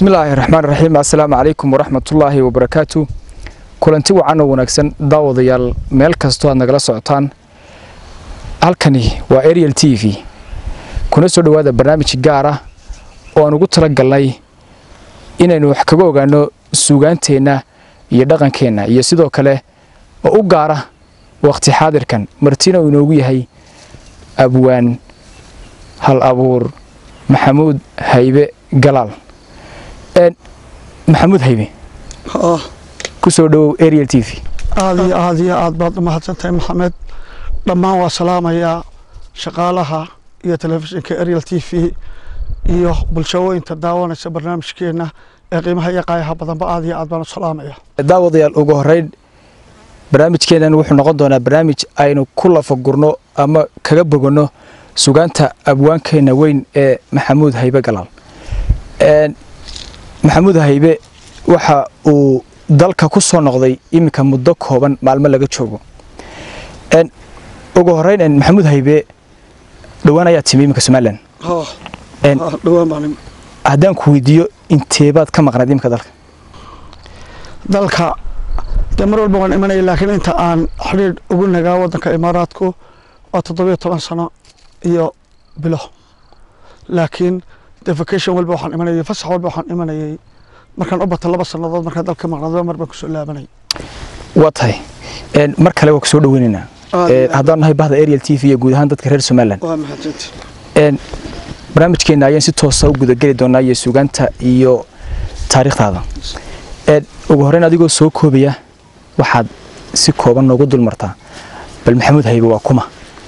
bismillaahi raxmaan raxiim assalaamu calaykum waraxmatullaahi wabarakaatu kulanti wacan oo wanaagsan daawadayaal meel kastoo aad nagala socotaan halkani waa ariel t v kuna soo dhowaada barnaamij gaar ah oo aan ugu tala galnay inaynu wax kaga ogaano suugaanteenna iyo dhaqankeenna iyo sidoo kale oo u gaara wakhti xaadirkan martina uu inoogu yahay abwaan hal abuur maxamuud haybe galaal maxamuud haybe ku soo dhowow ariel t v aad iyo aad iyo aad baad u mahadsantahay maxamed dhammaan waa salaamayaa shaqaalaha iyo telefishinka ariel t v iyo bulshooyinta daawanaysa barnaamijkeenna ee qiimaha iyo qaayaha badanba aad iyo aad baan u salaamaya daawadayaal ugu horeyn barnaamijkeennan wuxuu noqon doonaa barnaamij aynu ku lafagurno ama kaga boganno sugaanta abwaankeenna weyn ee maxamuud haybe galaal maxamuud haybe waxa uu dalka ku soo noqday iminka muddo kooban maalmo laga joogo ugu horeyn maxamuud haybe dhowaan ayaa timi iminka somalilan dhawaan baan haddaan ku weydiiyo inteebaad ka maqnayd iminka dalka dalka dee mar walba waan imanaya laakiin inta aan xidhiidh ugu nagaa waddanka imaaraadku waa toddobiyo toban sano iyo bilo laakiin dee vacation walba waxaan imanayay fasax walba waxaan imanayay markaan u bata laba sannadood markaan dalka maqnaado mar baan kusoo laabanay waa tahay mar kale waa ku soo dhoweynaynaa haddaan nahay bahda ariel t v iyo guud ahaan dadka reer somalilan waa mahadsanti barnaamijkeenna ayaan si toosa u gudageli doonaa iyo sugaanta iyo taariikhdaada ugu horeyn adigoo soo koobaya waxaad si kooban noogu dul martaa bal maxamuud haybe waa kuma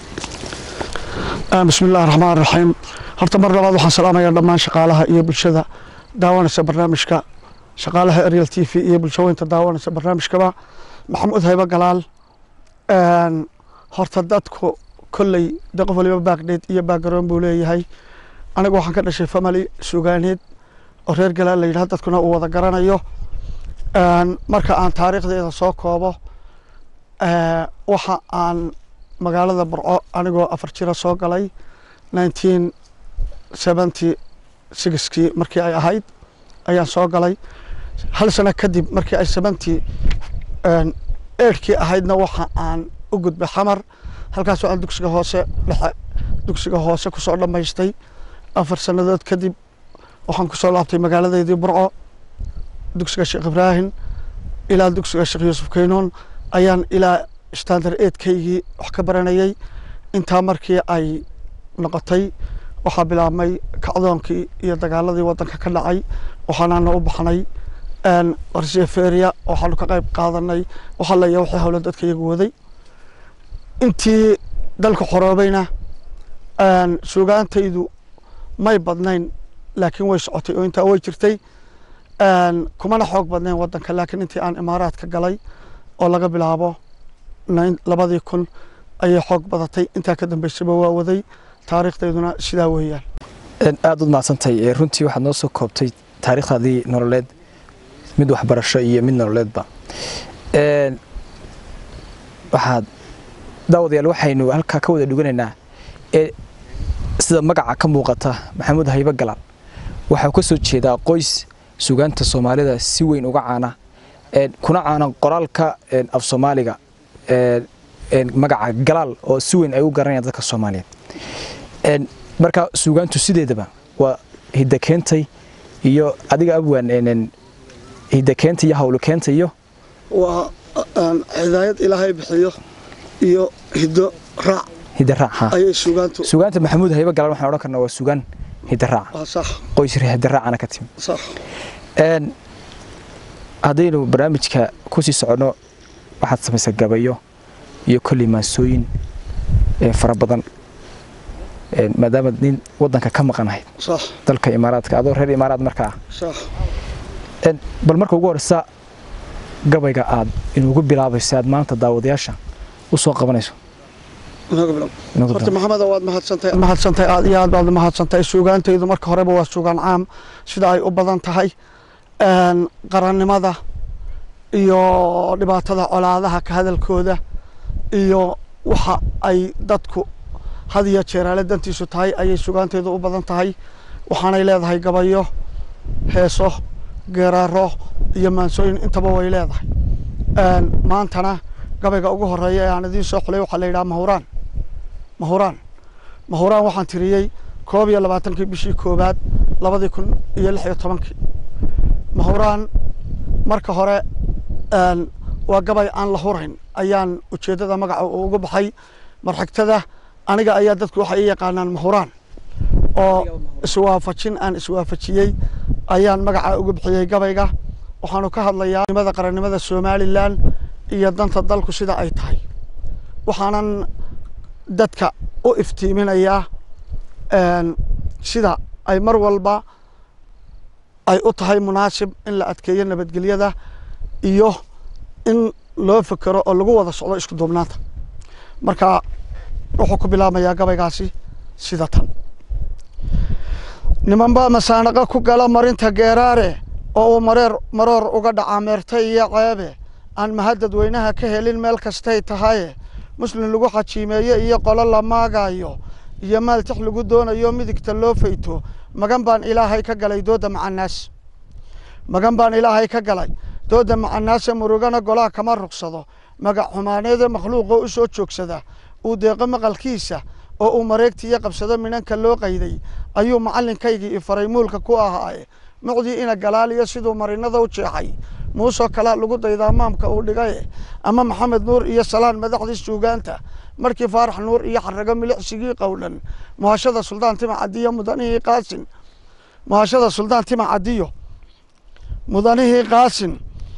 bismi illahi raxmaan raxiim horta mar labaad waxaan salaamayaa dhammaan shaqaalaha iyo bulshada daawanaysa barnaamijka shaqaalaha ariel t v iyo bulshooyinta daawanaysa barnaamijkaba maxamuud haybe galaal horta dadku kolley de qof waliba baagdheed iyo baagaroon buu leeyahay anigu waxaan ka dhashay family sugaaneed oo reer galaal la yidhaha dadkuna uu wada garanayo marka aan taariikhdeeda soo koobo waxa aan magaalada burco anigoo afar jira soo galay nineteen seventy sixkii markii ay ahayd ayaan soo galay hal sano kadib markii ay seventy eidhkii ahaydna waxa aan u gudbay xamar halkaasoo aan dugsiga hoose dhexe dugsiga hoose kusoo dhammaystay afar sannadood kadib waxaan kusoo laabtay magaaladeydii burco dugsiga sheekh ibraahim ilaa dugsiga sheekh yuusuf keynuun ayaan ilaa standard eidkaygii wax ka baranayay intaa markii ay noqotay waxaa bilaabmay kacdoonkii iyo dagaaladii waddanka ka dhacay waxaanaana u baxnay warseferia waxaanu ka qayb qaadanay waxaa leeya waxay howla dadka iyagu waday intii dalka xoroobayna sugaantaydu may badnayn laakiin way socotay oo intaa way jirtay kumana xoog badnayn waddanka laakiin intii aan imaaraadka galay oo laga bilaabo labadii kun ayay xoog badatay intaa ka dambeysaba waa waday taariikhdayduna sidaa weeyaan aada u mahadsantahay runtii waxaad noo soo koobtay taariikhdaadii nololeed mid waxbarasho iyo mid nololeedba waxaad daawadayaal waxaynu halkaa ka wada dhuganaynaa ee sida magaca ka muuqata maxamuud haybe galaal waxaa ka soo jeedaa qoys sugaanta soomaalida si weyn uga caana kuna caana qoraalka af soomaaliga magaca galaal oo si weyn ay u garanayaan dadka soomaaliyeed marka sugaantu sideedaba waa hiddakeentay iyo adiga abwaan hiddakeenta iyo hawlokeenta iyo waa hidaayad ilaahay bixiyo iyo hiddo raac hiddaraac ha ayay sugaantu sugaanta maxamuud haybe galaal waxaan odhan karnaa waa sugaan hiddaraac waa sax qoys hidaraacana ka timi sax haddaynu barnaamijka ku sii soconno waxaad samaysaa gabayo iyo kolley maansooyin fara badan maadaama nin waddanka ka maqanahayd sax dalka imaaraadka adoo reer imaaraad marka ah sax bal marka ugu horeysa gabayga aad inugu bilaabayso aad maanta daawadayaasha u soo qabanayso horta maxamedo waad mahadsantahay mahadsantahay aad iyo aad baad mahadsantahay suugaantaydu marka horeba waa suugaan caam sida ay u badan tahay qarannimada iyo dhibaatada colaadaha ka hadalkooda iyo waxa ay dadku had iyo jeer ale dantiisu tahay ayay sugaantaydu u badan tahay waxaanay leedahay gabayo heeso geeraaro iyo maansooyin intaba way leedahay maantana gabayga ugu horeeya ee aan idiin soo xulay waxaa la yidhaha mahuraan mahuraan mahuraan waxaan tiriyey koob iyo labaatankii bishii koowaad labadii kun iyo lix iyo tobankii mahuraan marka hore waa gabay aan la hurayn ayaan ujeeddada magaca uu ugu baxay marxigtada aniga ayaa dadku waxay i yaqaanaan mahuraan oo iswaafajin aan iswaafajiyey ayaan magaca ugu bixiyey gabayga waxaanu ka hadlayaa nimada qarannimada somalilan iyo danta dalku sida ay tahay waxaanan dadka u iftiiminayaa sida ay mar walba ay u tahay munaasib in la adkeeyo nabadgelyada iyo in loo fekero oo lagu wada socdo isku duubnaanta marka wuxuu ku bilaabmayaa gabaygaasi sida tan nimanbaa masaanaqa ku gala marinta geeraare oo uu mareer maroor uga dhaca meertay iyo ceebe aan mahadadweynaha ka helin meel kastay tahaye muslim lagu xajiimeeye iyo qolo la maagayo iyo maal tix lagu doonayo midigta loo fayto magan baan ilaahay ka galay dooda macanaas magan baan ilaahay ka galay dooda macanaase murugana golaha kama rugsado magac xumaaneede makhluuqoo u soo joogsada uu deeqo maqalkiisa oo uu mareegtiiyo qabsado minanka loo qayday ayuu macallinkaygii ifaray muulka ku ahaaye mucdii ina galaaliyo siduu marinada u jeexay muusoo kalaa lagu daydaa maamka uu dhigaye ama maxamed nuur iyo salaan madaxdii suugaanta markii faarax nuur iyo xarago milicsigii qowdhan muhashada suldaan tima cadiyo mudanihii qaasin muhashada suldaan tima cadiyo mudanihii qaasin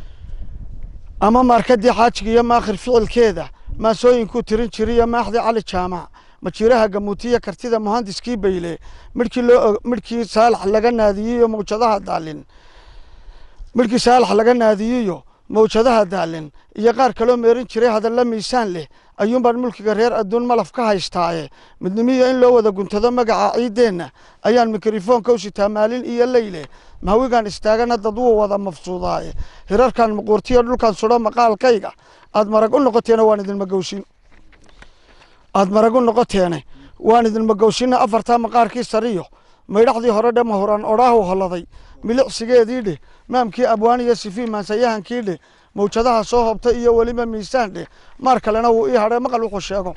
ama maarkadii xaajiga iyo maakhir ficilkeeda maasooyinkuu tirin jiriyo maaxdii cali jaamac majiiraha gamuutiya kartida muhandiskii bayle midhkii loo midhkii saalax laga naadiyiyo mawjadaha daalin midhkii saalax laga naadiyiyo mawjadaha daalin iyo qaar kaloo meerin jiray hadalla miisaan leh ayuunbaan mulkiga reer adduun malaf ka haystaaye midnimiyo in loo wada guntado magaca ciiddeenna ayaan mikrofoonka u sitaa maalin iyo leyle mahawigaan istaagana dad wuu wada mafsuudaaye hirarkan muquurtiyo dhulkan sudho maqaalkayga aad marag u noqoteena waan idin magowsin aad marag u noqoteene waan idin magowsina afartaa maqaarkii sariyo maydhaxdii hore dhe mahuraan odhaahu holladay milicsigeedii dheh maamkii abwaan iyo sifii maansayahankii dheh mawjadaha soo hobta iyo weliba miisaan dheh maar kalena wuu ii hadhay maqal wuxuu sheego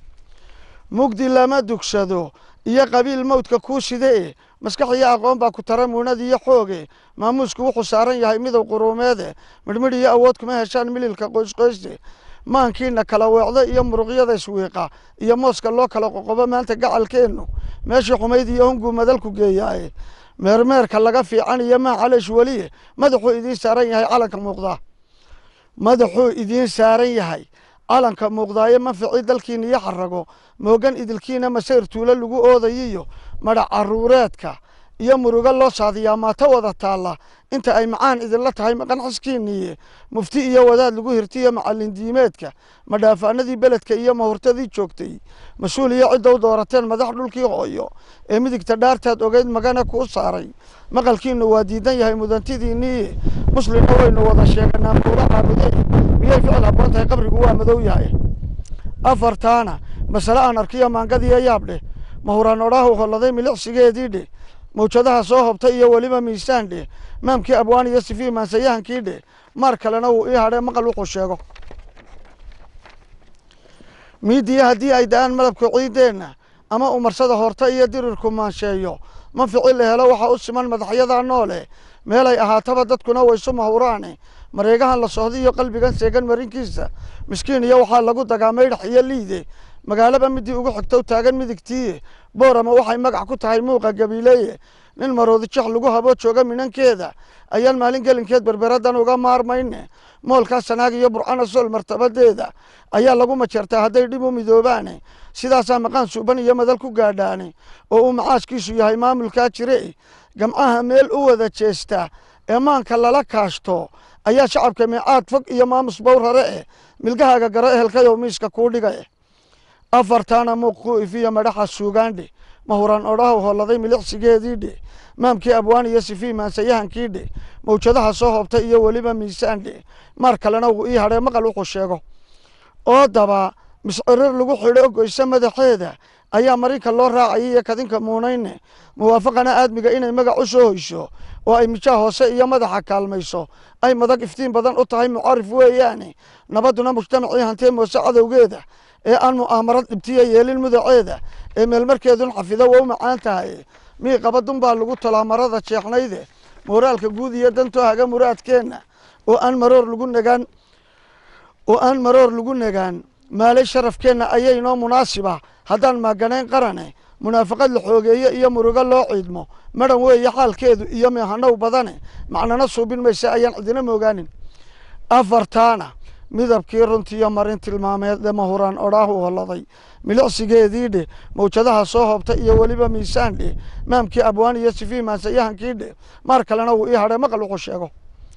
mugdi lama dugsado iyo qabiil mawdka kuu side e maskax iyo aqoon baa ku tara muunad iyo xooge maamuusku wuxuu saaran yahay midow quruumeede midhmidh iyo awood kuma heshaan mililka qoysqoyste maankiina kala weecda iyo muruqyada iswiiqa iyo mooska loo kala qoqobo maanta gacalkeennu meeshii xumayd iyo hunguu madalku geeyaaye meermeerka laga fiican iyo maa caleesh weliye madaxuu idiin saaran yahay calanka muuqdaa madaxuu idiin saaran yahay calanka muuqdaayo manficii dalkiina iyo xarago moogan idilkiina masayr tuulo lagu oodayiyo madhac caruureedka iyo murugo loo saadiyaa maato wada taalla inta ay macaan idinla tahay maqanxiskiiniye mufti iyo wadaad lagu hirtiyo macallin diimeedka madhaafaanadii beledka iyo mahurtadii joogtay mas-uul iyo cidda u doorateen madax dhulkii hooyo ee midigta dhaartaad ogeyd magana kuu saaray maqalkiinu waa diidan yahay mudantidiinniiye muslimna waynu wada sheeganaa muula caabude miyay ficil habboon tahay qabrigu waa madow yahay afartaana masale aan arkiyo maangadiyo yaab dheh mahuraan odhaahu holladay milicsigeedii dheh mawjadaha soo hobtay iyo weliba miisaan dheh maamkii abwaan iyo sifii maansayahankii dheh maar kalena wuu ii hadhay maqal wuxuu sheego miidiya haddii ay da-aan malabka ciiddeenna ama umarsada horta iyo dirirku maansheeyo manfici la helo waxaa u siman madaxyadaa noole meelay ahaataba dadkuna waysu mahuraane mareegahan la sohday iyo qalbigan seegan marinkiisa miskiin iyo waxaa lagu dagaa maydhax iyo liide magaalaba midii ugu xigtow taagan midigtiiye boorama waxay magac ku tahay muuqa gabiileeye nin maroodi jex lagu habo jooga minankeeda ayaan maalin gelinkeed berberadan uga maarmayne moolkaa sanaag iyo burcana sool martabadeeda ayaa lagu majeertaa hadday dhib u midoobaane sidaasaa maqaan suuban iyo madal ku gaadhaane oo uu macaaskiisu yahay maamulkaa jire gamcaha meel u wada jeesta ee maanka lala kaashto ayaa shacabka miicaad fog iyo maamus bowrare eh milgahaaga garo ehelkayow miiska kuu dhiga eh afartaana muuq ku ifiyo madhaxa suugaandhe mahuraan odhahu holladay milicsigeedii dhe maamkii abwaan iyo sifii maansayahankii dhe mawjadaha soo hobtay iyo weliba miisaan dhe maar kalena wuu ii hadhay maqal wuxuu sheego oo daba miscirir lagu xidho goyse madaxeeda ayaa marinka loo raacayay iyo kadinka muunayne muwaafaqana aadmiga inay magac u soo hoysho oo ay mijaa hoose iyo madaxa kaalmayso ay madag iftiin badan u tahay mucarif weeyaane nabadduna mujtamacii hantee moose cadowgeeda ee aan mu'aamarad dhibtiya yeelin mudaceeda ee meelmarkeedun xafido waa u macaan tahay mii qabadun baa lagu tolaa marada jeexnayde mooraalka guud iyo dantoo haga muraadkeenna oo aan maroor lagu nagaan oo aan maroor lagu nagaan maalay sharafkeenna ayaynoo munaasiba haddaan maaganayn qarane munaafaqad la xoogeeye iyo murugo loo ciidmo madhan weeye xaalkeedu iyo meehanow badane macnana suubin mayse ayaan cidina moogaanin afartaana midabkii runtiiyo marin tilmaameed ee mahuraan odhaahu holladay milicsigeedii dhe mawjadaha soo hoobta iyo weliba miisaan dhe maamkii abwaan iyo sifii maansayahankii dhe maar kalena wuu ii hadhay maqal wuxuu sheego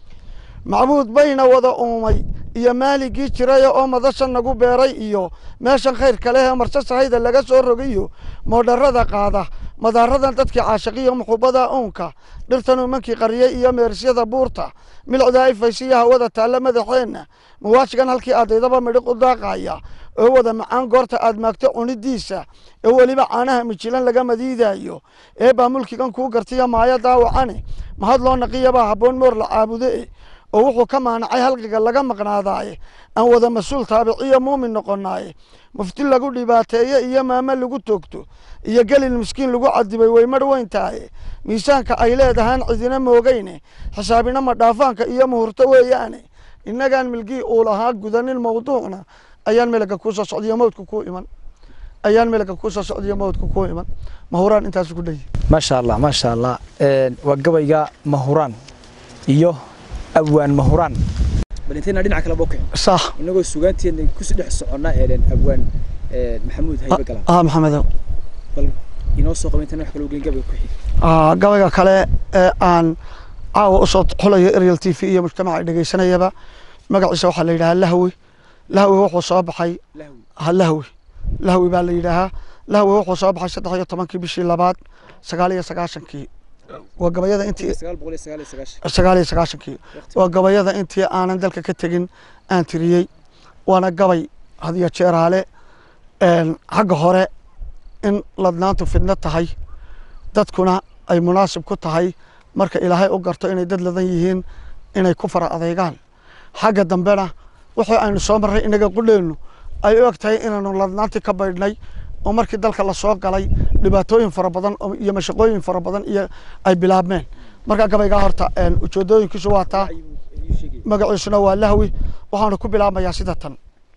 macbuud bayna wada uumay iyo maaligii jiraya oo madasha nagu beeray iyo meeshan khayrka leh ee marse sahayda laga soo rogayo moodharada qaada madaaradan dadkii caashaqiyo muxubada uunka dhirtan umankii qariyey iyo meerisyada buurta milicdaa ifaysiyo hawada taalla madaxeenna muwaashigan halkii adaydaba midhiq u daaqaya oo wada macaan goorta aad maagto cunidiisa ee weliba caanaha mijilan laga madiidaayo ee baa mulkigan kuu gartiya maayo daawacane mahad loo naqiyabaa habboon moor la caabude oo wuxuu ka maanacay halqiga laga maqnaadaaye aan wada mas-uul taabiciyo muumin noqonaaye mufti lagu dhibaateeye iyo maamo lagu toogto iyo gelin miskiin lagu cadibay way mar weyn tahaye miisaanka ay leedahaan cidina moogeyne xisaabina madhaafaanka iyo muhurto weeyaane innagaan milgii uu lahaa gudanin mawduucna ayaan melaga kuusoo socdiyo mawdka ku iman ayaan melaga kuusoo socdiyo mawdka ku iman mahuraan intaas ku dhayi maasha allah maasha allah waa gabayga mahuraan iyo abwaan mahuraan bal intayna dhinaca kale bokeen sax inagoo sugaanteedna kusi dhex soconnaa eelen abwaan maxamuud haybe galan ah maxamedow bal inoo soo qaba intayna wax kale ogeyn gabayga ku xig Ah, gabayga kale ee aan caawa usoo xulayo ariel t v iyo mujtamaca dhegeysanayaba magaciisa waxaa la yidhahaa lahwi lahwi wuxuu soo baxay lahwi ha lahwi lahwi baa la yidhaahaa lahwi wuxuu soo baxay saddex iyo tobankii bishii labaad sagaal iyo sagaashankii waa gabayada intii sagaal boqol iyo sagaal iyo sagaashan sagaal iyo sagaashankii waa gabayada intii aanan dalka ka tegin aan tiriyey waana gabay hadiyo jeeraale een, xagga hore in ladnaantu fidno tahay dadkuna ay munaasib ku tahay marka ilaahay u garto inay dad ladan yihiin inay ku fara adeegaan xagga dambena wixii aynu soo marray inaga qudheennu ay u eg tahay inaanu ladnaantii ka baydhnay oo markii dalka lasoo galay dhibaatooyin fara badan oo- iyo mashaqooyin fara badan iyo ay bilaabmeen marka gabaygaa horta een, ujeedooyinkiisu waa taa magaciisuna waa lahwi waxaanu ku bilaabmayaa sida tan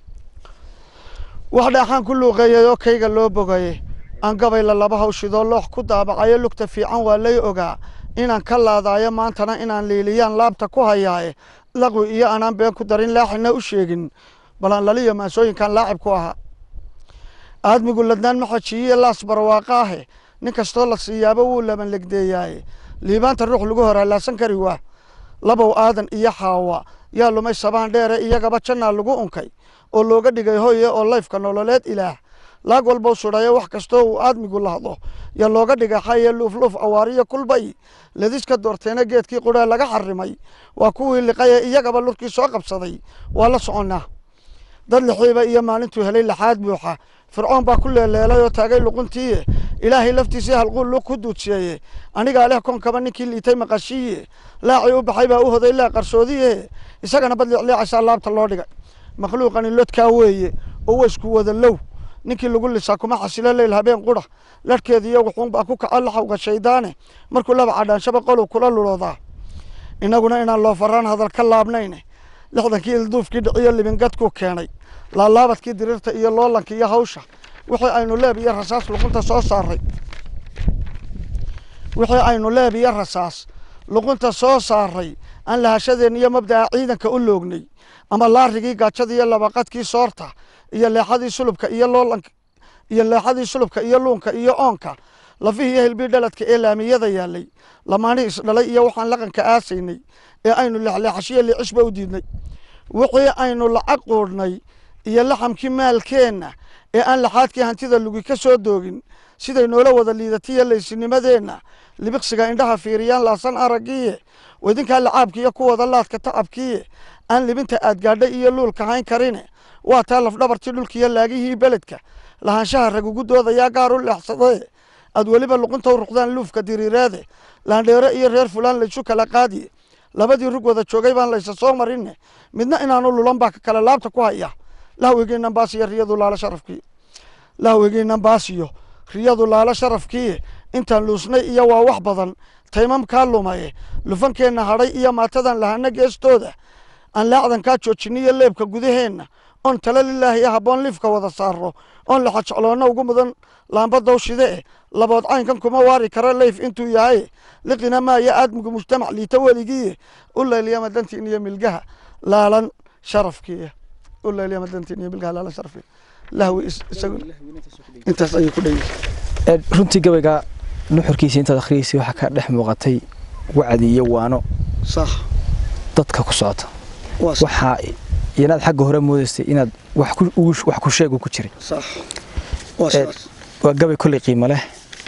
wax dhaaxaan ku luuqeeyay oo kayga loo bogaye aan gabayla laba hawshidoo loox ku daabacayo lugta fiican waa lay ogaa inaan ka laadaayo maantana inaan liiliyaan laabta ku hayaaye laqwi iyo anaan been ku darin laaxina u sheegin balan laliyo maansooyinkan laacib ku ahaa aadmigu ladnaan ma xajiyiye laas barwaaqa ahe nin kastoo la siiyaaba wuu laban legdeeyaaye liibaanta ruux lagu horaalaasan kari waa labow aadan iyo xaawa yaa lumay sabaan dheere iyagaba jannaa lagu unkay oo looga dhigay hoye oo layfka nololeed ilaah laag walbow sudhayo wax kastoo uu aadmigu lahdo yaa looga dhigay xaye luufluuf awaariyo kulbay ladiska doorteena geedkii qudhaa laga xarimay waa kuwii liqaye iyagaba lurkii soo qabsaday waa la soconnaa dad lixiiba iyo maalintuu helay laxaad buuxa fircoon baa ku leeleelay oo taagay luquntiiye ilaahay laftiisii halquul lug ku duudsiyeeye anigaa leh konkaba ninkii liitay maqashiiye laacii u baxay baa u hoday laa qarsoodiye isagana bad liicliicaysaa laabta loo dhigay makhluuqani lodkaa weeye oo waysku wada low ninkii lagu lisaa kuma xasilo leyl habeen qura larhkeeda iyo wuxuun baa ku kaca laxawga shaydaane markuu laba cadhaanshaba qolow kula luloodaa innaguna inaan loo faraan hadal ka laabnayne lixdankii ilduufkii dhiciyo libingadkuu keenay laalaabadkii diriirta iyo loolanka iyo hawsha wixii aynu leeb iyo rasaas luqunta soo saaray wixii aynu leeb iyo rasaas luqunta soo saaray aan lahashadeen iyo mabda'a ciidanka u loognay ama laarigii gaajada iyo labaqadkii soorta iyo leexadii sulubka iyo loolanka iyo leexadii sulubka iyo luunka iyo oonka lafihii iyo hilbii dhaladka ee laamiyada yaalay lamaanihii isdhalay iyo waxaan laqanka aasaynay ee aynu leexleexashiyo liicishba u diidnay wixii aynu lacag quudhnay iyo laxamkii maalkeenna ee aan laxaadkii hantida lugi ka soo doogin siday noola wada liidatiyo laysinimadeenna libiqsiga indhaha fiiriyaan laasan araggiiye wadinkaa lacaabkiiyo kuwada laadka tacabkiiye aan libinta aad gaadhay iyo luulka hayn karine waa taa lafdhabartii dhulkiiyo laagihii beledka lahaanshaha rag ugu doodayaa gaar u leexsadee aad weliba luqunta u ruqdaan luufka diriireede laandheere iyo reer fulaan laysu kala qaadiye labadii rug wada joogay baan laysa soo marine midna inaanu lulan baa ka kale laabta ku haya lahwigiinan baasiyo riyadu laala sharafkii lahwigiinan baasiyo riyadu laala sharafkii intaan luusnay iyo waa wax badan taymamkaa lumaye lufankeenna hadhay iyo maatadan lahana geestooda aan laacdankaa joojiniyo leebka gudaheenna oon tala lilaahi habboon liifka wada saaro oon laxajecloonna ugu mudan laambadawshide eh labood caynkan kuma waari kara leyf intuu yahay liqina maaya aadmigu mujtamac liita weligii u leelyama dantiin iyo milgaha laalan sharafkii u leelyama dantiin iyo milgaha laalan sharafkii lahwi isagu intaas ayuu ku dheeyay runtii gabayga nuxurkiisa intaad akhriyeysay waxaa ka dhex muuqatay wacdi iyo waano sax dadka ku socota waa sax waxaa inaad xagga hore moodaysay inaad wax ku ugu- wax ku sheegu ku jiray sax waa Eh, saas waa gabay kolley qiimo leh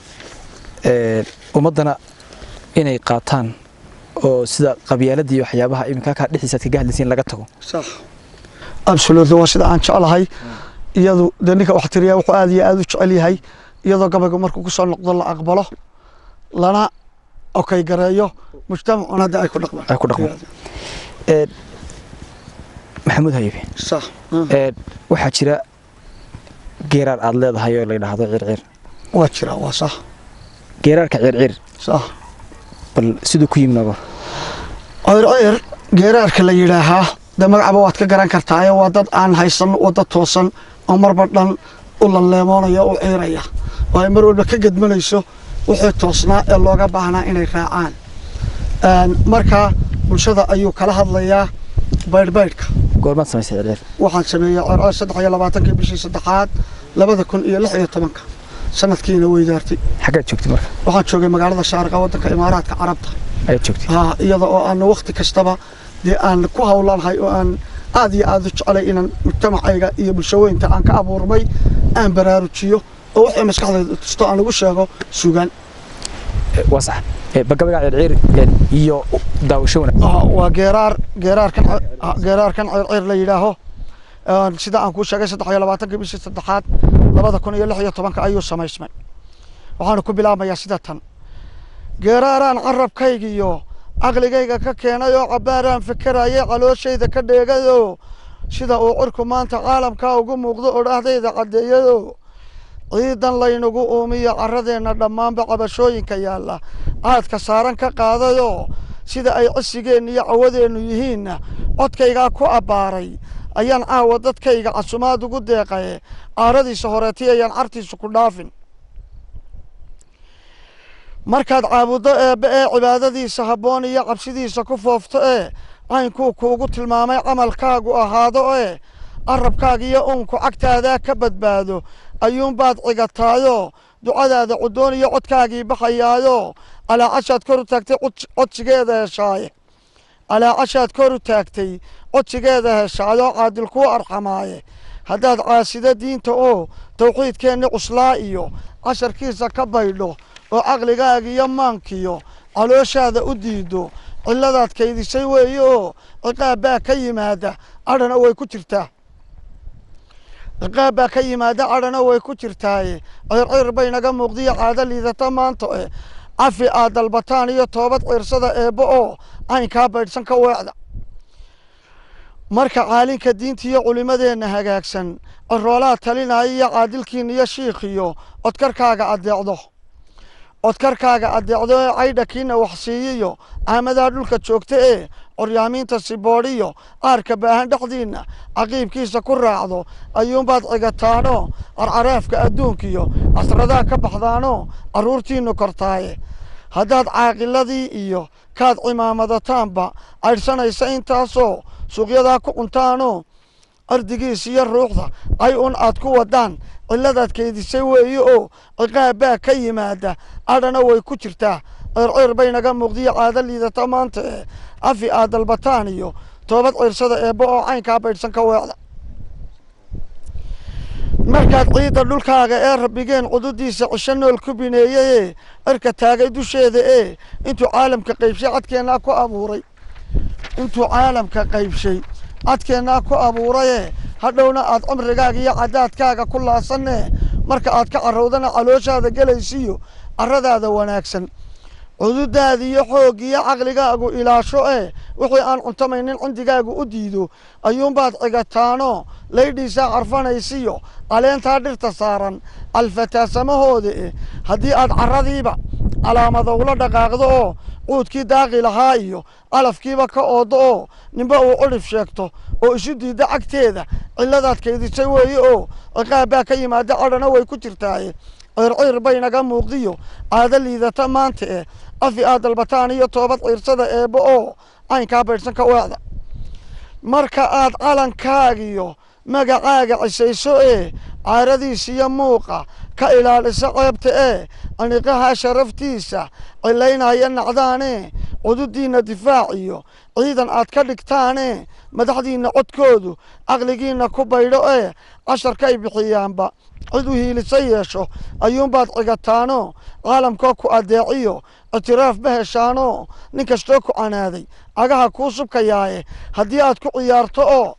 Ee, ummaddana inay qaataan oo sida qabyaaladda iyo waxyaabaha iminka kaa dhexdiisa aad kaga hadlaysiin laga tago sax absolutely waa sida aan jeclahay iyadu dee ninka wax tiriya wuxuu aad iyo aad u jecel yahay iyadoo gabayga markuu ku soo noqdo la aqbalo lana okay gareeyo mujtamacuna hadda ay ku dhaqmaan Ay ku dhaqmaan. Ee, maxamuud hayibe sax ee, waxaa jira geeraar aad leedahay oo la yidhaahdo circir waa jira waa sax geeraarka circir sax bal siduu ku yimid nogo ceyr geeraarka la yidhaahaa dee magacaba waad ka garan kartaayo waa dad aan haysan wadda toosan oo marba dhan u lalleemoonaya u ciiraya oo ay mar walba ka gedmanayso wixii toosnaa ee looga baahnaa inay raacaan Een, marka bulshada ayuu kala hadlayaa baydhbaydhka goormaad samaysay circir waxaan sameeyey cerceer saddex iyo labaatankii bishii saddexaad labada kun iyo lix iyo tobanka sanadkiina weydaartay xaggaad joogtay marka waxaan joogay magaalada shaarqa waddanka imaaraadka carabta ayaad joogtay haa iyada oo aan waqti kastaba dee aan ku hawlanahay oo aan aad iyo aad u jecelay inaan mujtamacayga iyo bulshaweynta aan ka abuurmay aan baraarujiyo oo wixii maskaxdayda tusto aan ugu sheego sugaan Ee, waa sax Ee, ba gabayga circir ee, iyo daawasho wanaag Ah, waa geeraar geeraarkan ce- ah, geeraarkan ceerceer la yidhaaho Een, sida aan kuu sheegay saddex iyo labaatankii bishii saddexaad labada kun iyo lix iyo tobanka ayuu samaysmay waxaana ku bilaabmayaa sida tan geeraaraan carabkaygiyo caqligayga ka keenay oo cabbaaraan fikirayay calooshayda ka dheegayoo sida uu cirku maanta caalamkaa ugu muuqdo odhaahdayda caddeeyayoo ciidan laynagu uumiyo carradeenna dhammaanba cabashooyinka yaalla caadka saaran ka qaadayoo sida ay cisigeenna iyo cawadeennu yihiinna codkaygaa ku abbaaray ayaan caawa dadkayga casumaad ugu deeqaye caaradiisa horeetay ayaan cartiisa ku dhaafin markaad caabuddo eebbe ee cibaadadiisa habboon iyo cabsidiisa ku foofto ee caynkuu kuugu tilmaamay camalkaagu ahaado ee carabkaaga iyo uunku cagtaadaa ka badbaado ayuunbaad cigataayo ducadaada cudoon iyo codkaagii baxayaayo alaacashaad kor u taagtay cod- codsigeeda heshaaye alaacashaad kor u taagtay codsigeeda heshaayo caadil kuu arxamaaye haddaad caasido diinta oo tawxiidkeenni cuslaa iyo casharkiisa ka baydho oo caqligaaga iyo maankiyo calooshaada u diido cilladaad kaydisay weeye oo ciqaab baa ka yimaada cadhana way ku jirtaa ciqaab baa ka yimaada cadhana way ku jirtaaye circir bay naga muuqdiyo caado liidata maanta e cafi aad dalbataan iyo toobad ciirsada eebbo oo caynkaa baydhsan ka weecda marka caalinka diinta iyo culimadeenna hagaagsan ciroolaha talinaya iyo caadilkiina iyo shiikhiyo codkarkaaga addeecdo codkarkaaga addeecdo ee caydha kiina wax siiyiyo caamadaha dhulka joogta ee coryaamiinta siboodhiyo qaarka baahan dhexdiinna caqiibkiisa ku raacdo ayuunbaad cigataano carcaraafka adduunkiyo casradaha ka baxdaano carruurtiinnu kortaaye haddaad caaqiladii iyo kaad cimaamadataanba caydhsanaysa intaasoo suuqyadaa ku cuntaano ardigiis iyo ruuxda ay un aad ku wadaan cilladaad keydisay weeye oo ciqaab baa ka yimaada cadhana way ku jirtaa circir bay naga muuqdiyo caado liidata maanta ee cafi aad dalbataan iyo toobad ciirsada eebbo oo caynkaa baydhsan ka weecda markaad ciidda dhulkaaga ee rabbigeen cududiisa cisho nool ku bineeyey cirka taagay dusheeda ee intuu caalamka qaybshay cadkeennaa ku abuuray intuu caalamka qaybshay cadkeennaa ku abuuraye hadhowna aad cumrigaaga iyo cadaadkaaga ku laasanne marka aad ka carowdana calooshaada gelaysiyo carradaada wanaagsan cududaada iyo xooggiyo caqligaagu ilaasho ee wixii aan cuntamaynin cindigaagu u diido ayuunbaad cigataano laydhiisaa carfanaysiyo caleentaa dhirta saaran alfataasamahooda eh haddii aad carradiiba calaamadowla dhaqaaqdo oo cuudkii daaqi lahaa iyo calafkiiba ka oodo oo ninba uu cudhif sheegto oo isu diidda cagteeda cilladaad kaydisay weeye oo ciqaab baa ka yimaada cadhana way ku jirtaaye ciirciir bay naga muuqdiyo caado liidata maanta eh afi aad dalbataan iyo toobad ciirsada eebbo oo caynkaa baydhsan ka weecda marka aad calankaagiyo magacaaga cisayso ee caaradiisiyo muuqa ka ilaalisa ceebta ee aniqaha sharaftiisa cilaynaya nacdaane cududiinna difaaciyo ciidan aad ka dhigtaane madaxdiinna codkoodu caqligiinna ku baydho ee casharkay bixiyaanba cid u hiilisa yeesho ayuunbaad cigataano caalamkoo ku addeeciyo ictiraaf ma heshaano nin kastoo ku canaaday cagaha kuu subkayaaye haddii aad ku ciyaarto oo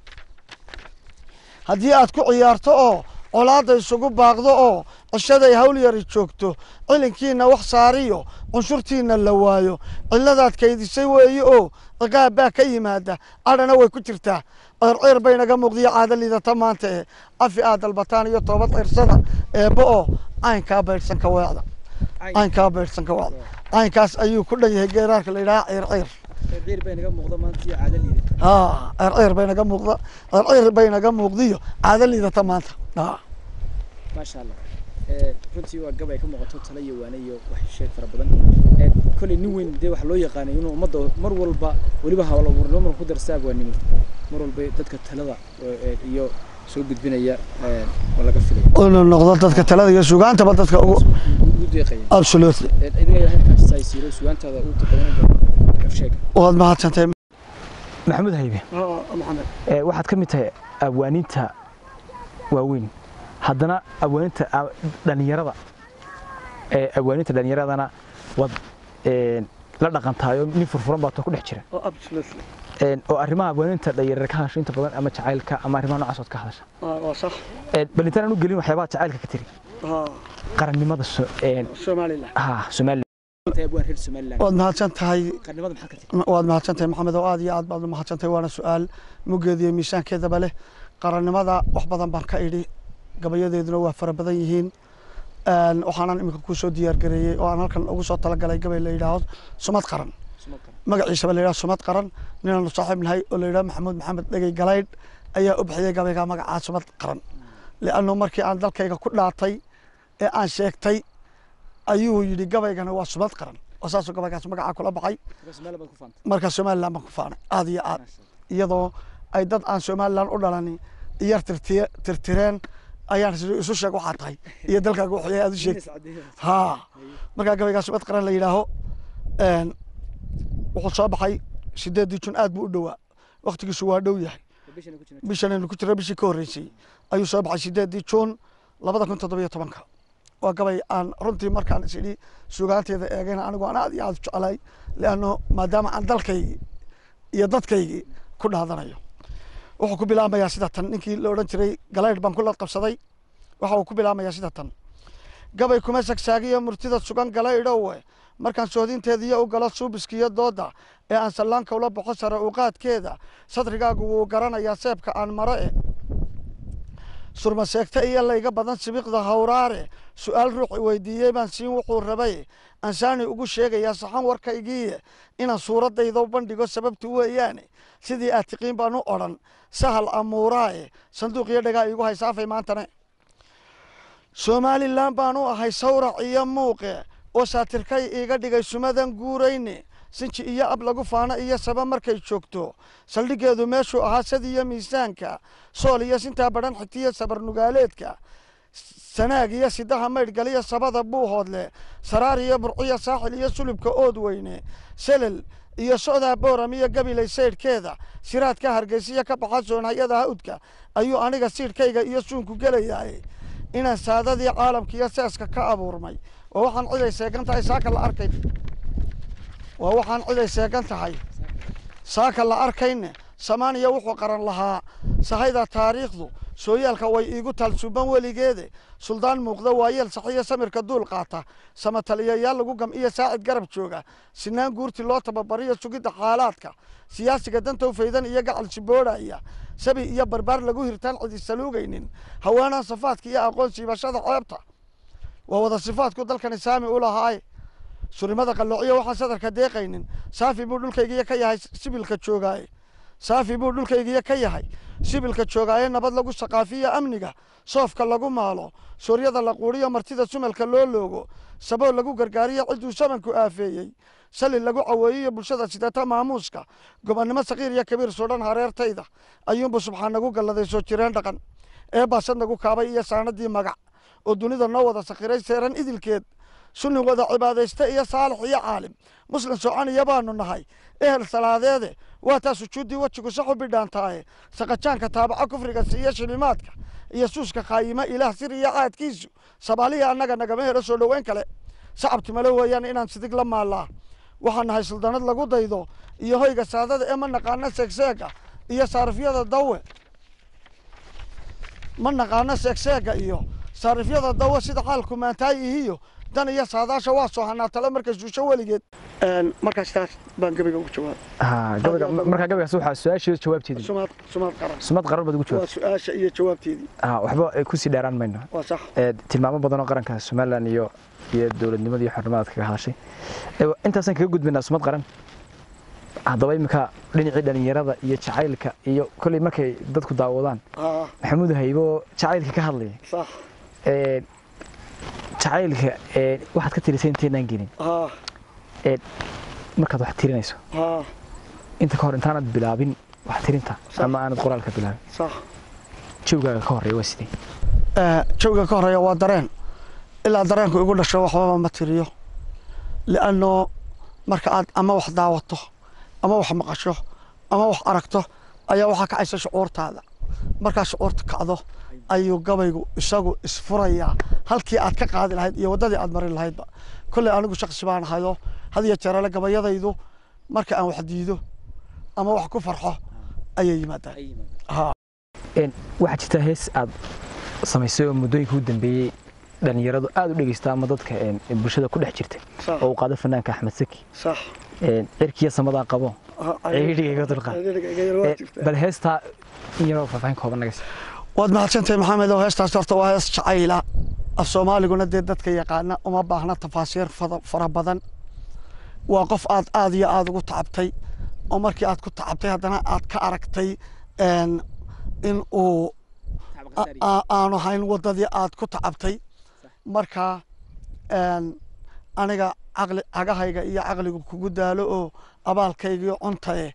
haddii aad ku ciyaarto oo colaadda isugu baaqdo oo cishaday hawl yari joogto cilinkiinna wax saariyo cunshurtiinna la waayo cilladaad kaydisay weeye oo ciqaab baa ka yimaada cadhana way ku jirtaa ceerceer bay naga muuqdiyo caado liidata maanta ee afi aad dalbataan iyo toobad cirsada eebbo oo caynkaa baydhsan ka weecda caynkaa baydhsan ka weecda caynkaas ayuu ku dhan yahay geeraarka la yidhaha ceerceer ciir bay naga muuqda maanta iyo caado liidata haa ceerceer bay naga muuqda ceerceer bay naga muuqdiyo caado liidata maanta haa maasha allah runtii waa gabay ka muuqato tala iyo waane iyo wax sheeg fara badan kolley nin weyn dee waxaa loo yaqaanay inuu ummadda mar walba weliba hawla abuurnimo marka ku darsa abwaanimo mar walba dadka talada iyo soo gudbinaya waa laga filay inuu noqdo dadka talada iyo sugaantaba dadka ugu ugu deeqaya absolutely idiga halkaas ay siiro sugaantaada u taqaanada sheeg waad mahadsantahay maxamuud haybe maxamed waxaad ka mid tahay abwaaniinta waaweyn haddana abwaaninta dhalinyarada abwaaninta dhalinyaradana waad la dhaqantaayo nin furfuran baa ku dhex jira absolutely oo arrimaha abwaaninta dhalinyarada ka hadasha inta badan ama jacaylka ama arrimaha noocaas ood ka hadasha waa sax bal intaan u gelin waxyaabaha jacaylka ka tiri qarannimada somaliland ha somaliland abwaan reer somaliland waad mahadsan tahay qarannimada maxaad ka tiri waad mahadsan tahay maxamed oo aad iyo aad baad u mahadsan tahay waana su-aal muggeeda iyo miisaankeedaba leh qarannimada wax badan baan ka idhi gabayadeeduna waa fara badan yihiin waxaanan iminka kuu soo diyaar gareeyey oo aan halkan ugu soo talagalay gabay la yidhaahdo sumad qaran magaciisaba la yidhaha sumad qaran ninaanu saaxiib nahay oo la yidhaha maxamuud maxamed dhegey galaydh ayaa u bixiyey gabayga magacaa sumad qaran liannu markii aan dalkayga ku dhaatay ee aan sheegtay ayuu yidhi gabaygana waa sumad qaran oo saasuu gabaygaas magacaa kula baxay marka somaliland baan ku faanay aad iyo aad iyadoo ay dad aan somaliland u dhalani iyar tirtiye tirtireen ayaan isu sheeg waxaa tahay iyo dalkaaga waxay aad u sheeg ha markaa gabaygaa sumad qaran la yidhaaho wuxuu soo baxay sideedii jun aad buu u dhowaa waktigiisu waa dhow yahay bishanaynu ku jira bishii ka horreysay ayuu soo baxay sideedii juun labada kun toddobiyo tobanka waa gabay aan runtii markaan is idhi sugaanteeda eegayna anigu aan aad iyo aad u jeclay leanno maadaama aan dalkaygii iyo dadkaygii ku dhaadanayo wuxuu ku bilaamayaa sida tan ninkii la odhan jiray galaydh baan kula qabsaday waxa uu ku bilaamayaa sida tan gabay kuma sagsaagiyo murtida sugan galaydhowe markaan soodinteediyo u galo suubiskiyo dooda ee aan sallaanka ula baxo sare uqaadkeeda sadrigaagu wuu garanayaa seebka aan maro e surmaseegta iyo layga badan sibiqda hawraare su-aal ruuxi weydiiyey baan siin wuxuu rabay ansaani ugu sheegayaa saxan warkaygiiye inaan suuraddayda u bandhigo sababtu weeyaane sidii aad tiqiin baan u odhan sahal amuuraae sanduuqiyo dhagaa iigu haysaafay maantane somalilan baan u ahay sawrac iyo muuqe oo saatirkay iiga dhigay sumadan guurayne sinji iyo ab lagu faano iyo saba markay joogto saldhiggeedu meeshuu ahaa sad iyo miisaanka sool iyo sintaa badhan xigtiyo sabarnugaaleedka sanaag iyo sidaha maydhgaliyo sabada buuhoodle saraar iyo burciyo saaxil iyo sulubka ood weyne selel iyo socdaa booram iyo gabilay saydhkeeda siraadka hargeysiya ka baxa soonhayada hawdka ayuu aniga siidhkayga iyo suunku gelayaay inaan saadadii caalamka iyo seeska ka abuurmay waa waxaan ciday seegan tahay saaka la arkay waa waxaan ciday seegan tahay saaka la arkayne samaaniya wuxuu qaran lahaa sahayda taariikhdu sooyaalka way iigu taal suban weligeede suldaan muuqda waayeel saxiyo samirka duul qaata samataliyayaal lagu gam iyo saacid garab jooga sinaan guurti loo tababariyo sugidda xaalaadka siyaasiga dantow faydan iyo gacal siboodhaya sabi iyo barbaar lagu hirtaan cidi saluugaynin haweenaan safaadka iyo aqoon siibashada ceebta waa wada sifaadku dalkani saami u lahaaye surimada qalloociyo waxaan sadarka deeqaynin saafi buu dhulkaygiyo ka yahay sibilka joogaaye saafi buu dhulkaygiyo ka yahay sibilka joogaaye nabad lagu saqaafiyo amniga soofka lagu maalo sooryada la quuriyo martida sumalka loo loogo sabool lagu gargaariyo cidduu samanku aafeeyey sali lagu caweeyiyo bulshada sidata maamuuska gobonnimo sakiir iyo kabiir sudhan hareertayda ayuunbu subxaan nagu galladay soo jireen dhaqan ee baasad nagu kaabay iyo saanadii magac oo dunida noo wada sakhiray seeran idilkeed sunni wada cibaadayste iyo saalix iyo caalim muslim soconiya baanu nahay ehel salaadeede waa taa sujuuddii wejigu saxu bidhaantaaye saqajaanka taabaco kufriga siiyo shilimaadka iyo suuska khaayima ilaah sir iyo caadkiisu sabaaliya annaga nagama helo soo dhoweyn kale sacabtimale weeyaan inaan sidig la maallaa waxaan nahay suldanad lagu daydo iyo hoyga saadada ee ma naqaano seegseega iyo saarifyada dawe ma naqaano seegseega iyo saarifyada dawe sida xaalku maantaay ihiyo dan iyo saadaasha waa soo hanaa tale markay suusho weligeed markaas taas baan gabayga ugu jawaab ha gabayga markaa gabaygaas waxaa su-aasheeda jawaabteedii sumaad sumaad qaran sumad qarar baad ugu waa jawaabtay su-aasha iyo jawaabteedii ha waxba ay kusii dheeraan mayno waa sax ee tilmaamo badan oo qaranka somalilan iyo iyo dowladnimada iyo xornimadaad kaga hadashay ee intaasaan kaga gudbaynaa sumad qaran haddaba iminka dhinacii dhalinyarada iyo jacaylka iyo kolley markay dadku daawadaan haa maxamuud haybo jacaylka ka hadlaya sax ee jacaylka ee waxaad ka tirisay intaynaan gelin haa ee markaad wax tirinayso haa inta ka hor intaanad bilaabin wax tirinta Sax. ama aanad qoraalka bilaabin sax jawgaaga ka horeeya waa sidee jawga ka horeeya waa dareen ilaa dareenku igu dhasho waxbaba ma tiriyo lianno marka aad ama wax daawato ama wax maqasho ama wax aragto ayaa waxaa kacaysa shucuurtaada markaa shucuurta kacdo ayuu gabaygu isagu isfurayaa halkii aad ka qaadi lahayd iyo waddadii aad marin lahaydba kolley anigu shaksi baan ahayo had iyo jeerale gabayadaydu marka aan wax diido ama wax ku farxo ayay yimaadaan haa Een, waxaa jirta hees aad samaysay oo muddooyinka u dambeeyey dhalinyaradu aad u dhegeysta ama dadka een, bulshada ku dhex jirta sax oo uu qaado fanaanka axmed saki sax een, cirkiya samadaa qabo ciidhiga iga dulqaad Ee, bal heestaa in yaroo faahfaahin kooban naga sii waad mahadsantahay maxamed oo heestaas horta waa hees jacayla af soomaaliguna dee dadka yaqaana uma baahna tafaasiir fada- fara badan waa qof aad aad iyo aad ugu tacabtay oo markii aad ku tacabtay haddana aad ka aragtay een, in uu a- a- aanu hayn waddadii aad ku tacabtay marka een, aniga caqli cagahayga iyo caqligu kugu daalo oo abaalkaygiyo cuntaye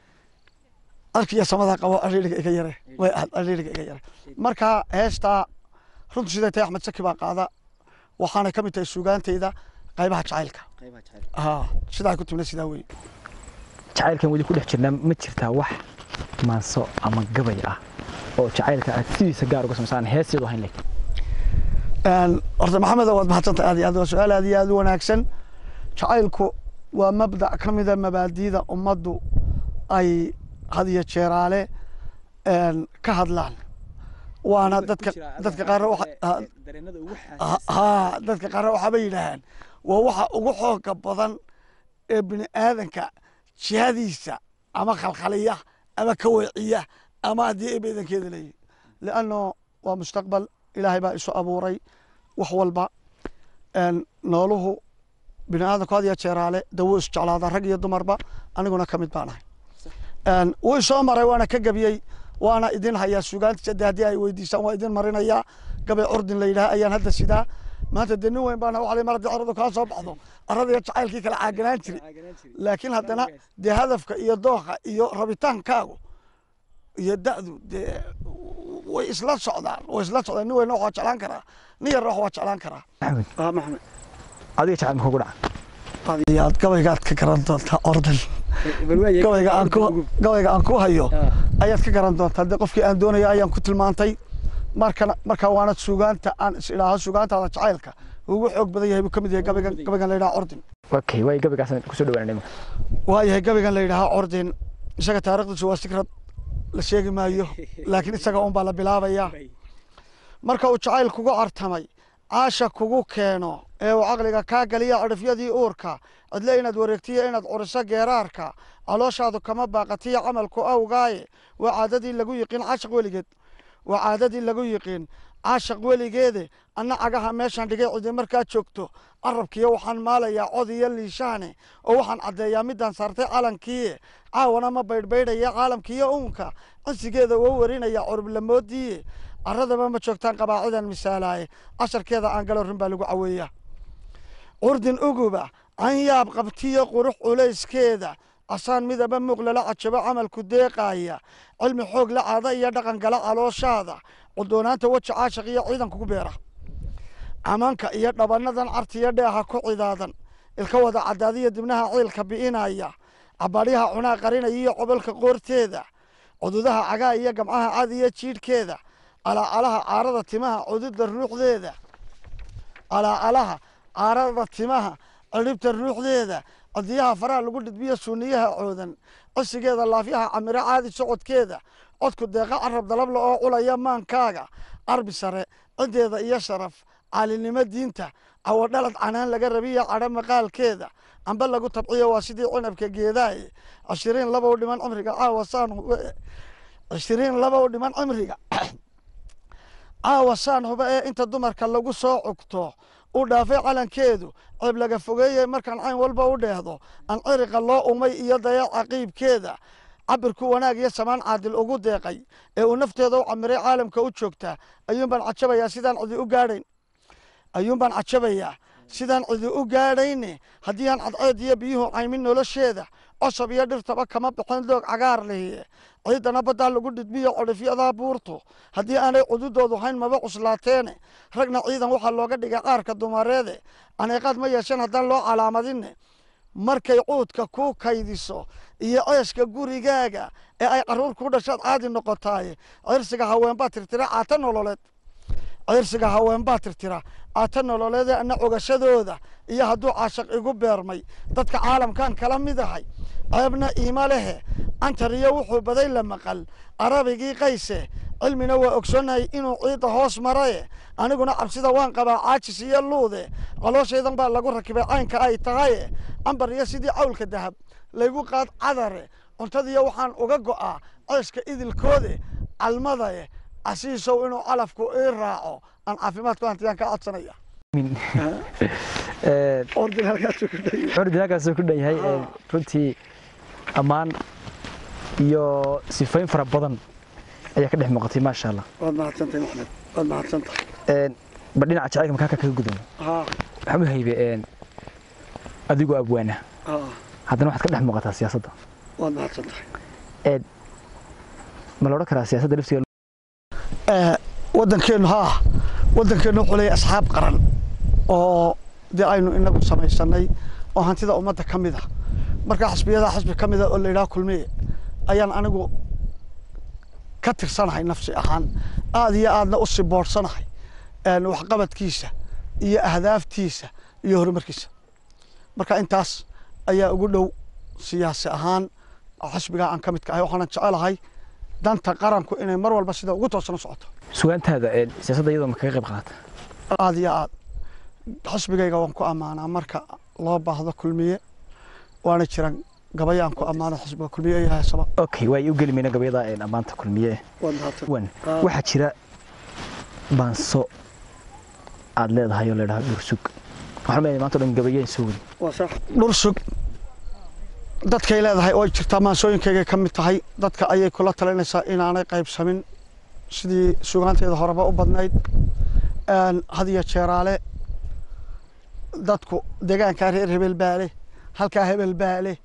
arkiya samada qabo ariiriga iga yare way aad ariiriga iga yare marka heestaa runtu siday tahay axmed saki baa qaada waxaana ka mid tahay suugaantayda qaybaha jacaylka haa sidaa ku timna sidaa wey jacaylkan weli ku dhex jirnaa ma jirtaa wax maanso ama gabay ah oo jacaylka aad sidiisa gaar uga samaysaan heeseedu ahayn leh Een, horta maxamed waad mahadsantahay aad iyo aad waa su-aal aad iyo aad u wanaagsan jacaylku waa mabdac ka mida mabaadiida ummaddu ay had iyo jeeraale een, ka hadlaan waana dadka dadka qaarna waxa ha- haa dadka qaarna waxaaba yidhaahaan waa waxa ugu xooga badan ee bini aadanka jihadiisa ama khalkhaliya ama ka weeciya ama haddii ay beedankeeda leeyihin lianno waa mustaqbal ilaahay baa isu abuuray wax walba een, nooluhu bini aadanku had iyo jeeraale dawo is jeclaada rag iyo dumarba aniguna ka mid baan ahay Een, wuu soo maray waana ka gabiyey waana idin hayaa sugaantiisa de haddii ay weydiisaan waa idin marinayaa gabay curdin la yidhaha ayaan hadda sidaa maanta dee nin weyn baana waxa la mar haddii caradu kaa soo baxdo arada iyo jacaylkii kala caaganaan jiray laakiin haddana dee hadafka iyo dooqa iyo rabitaankaagu iyo da'du dee way isla socdaan way isla socdaan nin weyna wax waa jeclaan karaa nin yarna wax waa jeclaan karaa maxamed ah maxamed adiga jacayl ma kugu dhaca adiyaad gabaygaad ka garan doontaa ordan gabayga aan ku gabayga aan ku hayo ayaad ka garan doontaa dee qofkii aan doonaya ayaan ku tilmaantay markana marka waana sugaanta aan is idhaaho sugaantaada jacaylka ugu xoog badan yahay buu ka mid yahay gabaygan gabaygan la yidhaha ordin okay waay gabaygaasaan kusoo dhawaanay marka waayahay gabaygan la yidhaha ordin isaga taarikhdiisu waa sikrad la sheegi maayo laakiin isaga un baa la bilaabayaa marka uu jacayl kugu cartamay caasha kugu keeno ee uu caqliga kaa galiya cidhifyadii uurka cidle inaad wareegtiyo inaad curiso geeraarka calooshaadu kama baaqatiyo camalku awgaaye waa caadadii lagu yiqiin caashaq weligeed waa caadadii lagu yiqiin caashaq weligeede anna cagaha meeshaan dhigay cidi markaa joogto carabkiyo waxaan maalayaa cod iyo liishaane oo waxaan caddeeyaa midaan saartay calankiie caawana ma baydhbaydhaya caalamkiiyo uunka cisigeeda wou warinaya curublamoodiiye caradaba ma joogtaan qabaacidan misaalaaye casharkeeda aan galo rin baa lagu caweeyaa curdin uguba canyaab qabtiyo qurux culayskeeda asaan midaba muuq lala cajabo camalku deeqaaya cilmi xoog la caada iyo dhaqan gala calooshaada cudoonaanta weji caashaq iyo ciidan kugu beera camanka iyo dhabanadan cartiyo dheeha ku cidaadan ilka wada cadaadiyo dibnaha ciilka bi'inaya cabaadyaha cunaa qarinaya iyo cobolka qoorteeda cududaha cagaa iyo gamcaha cad iyo jiidhkeeda calaacalaha caarada timaha cududda ruuxdeeda calaacalaha caarada timaha ciribta ruuxdeeda codiyaha faraha lagu dhidbiyo suuniyaha coodan cisigeeda laafyaha camiro caadi socodkeeda codku deeqa carab dalabla oo culaya maankaaga qarbi sare cideeda iyo sharaf caalinimo diinta cawadhalad canaan laga rabiya cadho maqaalkeeda amba lagu tabciyo waa sidii cinabka geedaaye cishiriin labow dhiman cimriga caawa saan cishiriin labow dhiman cimriga caawa saan huba ee inta dumarka lagu soo cugto u dhaafay calankeedu ceeb laga fogeeyey markaan cayn walba u dheehdo aan ciriqa loo umay iyo dayaca qiibkeeda cabirku wanaag iyo samaan caadil ugu deeqay ee uu nafteeda u camiray caalamka u joogta ayuun baan cajabayaa sidaan cidi u gaadhayn ayuun baan cajabayaa sidaan cidi u gaadhayne haddii aan cadceed iyo biyuhu caymin nolosheeda cosab iyo dhirtaba kama bixin doog cagaar lihiye ciidana baddaa lagu dhidbiyo codhifyadaa buurtu haddii aanay cududoodu hayn maba cuslaateene ragna ciidan waxaa looga dhigay qaarka dumareede aneeqaad ma yeesheen haddaan loo calaamadine markay cuudka ku kaydiso iyo ceeshka gurigaaga ee ay caruur ku dhashaad caadi noqotaaye cirsiga haweenbaa tirtira caata nololeed cirsiga haweenbaa tirtira caata nololeedee ana cogashadooda iyo hadduu caashaq igu beermay dadka caalamkan kala mid ahay ceebna iima lehe cantariyo wuxuu baday la maqal arabigii qayse cilmina waa ogsoonnahay inuu ciidda hoos maraye aniguna cabsida waan qabaa caajis iyo luude calooshaydan baa lagu rakibay caynka ay tahaye cambar iyo sidii cawlka dahab laygu qaad cadare cuntadiyo waxaan uga go'aa ceeshka idilkoode calmadae casiisow inuu calafku ii raaco aan caafimaadku hantiyaan ka codsanaya ordin halkaasuu ku dhan curdin halkaasuu ku dhan yahay runtii ammaan iyo sifayn fara badan ayaa ka dhex muuqatay maasha allah waad mahadsantahay maxmed waad mahadsantahay ba dhinaca jacaylka makaa kaga gudubno haa waxaan u haybe adigoo abwaana haa haddana waxaad ka dhex muuqataa siyaasadda waad mahadsantahay ma la odhan karaa siyaasadda laftigeeda waddankeennu haa waddankeennu wuxuu leeyahay asxaab qaran oo dee aynu inagu samaysanay oo hantida ummadda ka mid ah markaa xisbiyada xisbi ka mida oo la yidhaha kulmiye ayaan anigu ka tirsanahay nafsi ahaan aad iyo aadna u siboorsanahay waxqabadkiisa iyo ahdaaftiisa iyo horumarkiisa marka intaas ayaa ugu dhow siyaasi ahaan xisbigaa aan ka midka ahay waxaanan jecelahay danta qaranku inay mar walba sida ugu toosan u socoto sugaantaada siyaasadda iyadoo ma kaga qayb qaata aad iyo aad xisbigayga waan ku ammaanaa marka loo baahdo kulmiye waana jiran gabaya aan ku ammaano xisbiga kulmiye iyo heesaba okay waa u geli mayna gabayada ammaanta kulmiye waad mahadsan wan waxaa jira baanso aad leedahay oo ladhaha dhursug waxaan leeyahay maanta o dhan gabayeen soo wadi waa sax dhursug dadkay leedahay oo ay jirtaa maansooyinkaygay ka mid tahay dadka ayay kula talinaysaa inaanay qaybsamin sidii sugaanteeda horeba u badnayd had iyo jeeraale dadku deegaankaa reer hebel baa leh halkaa hebel baa leh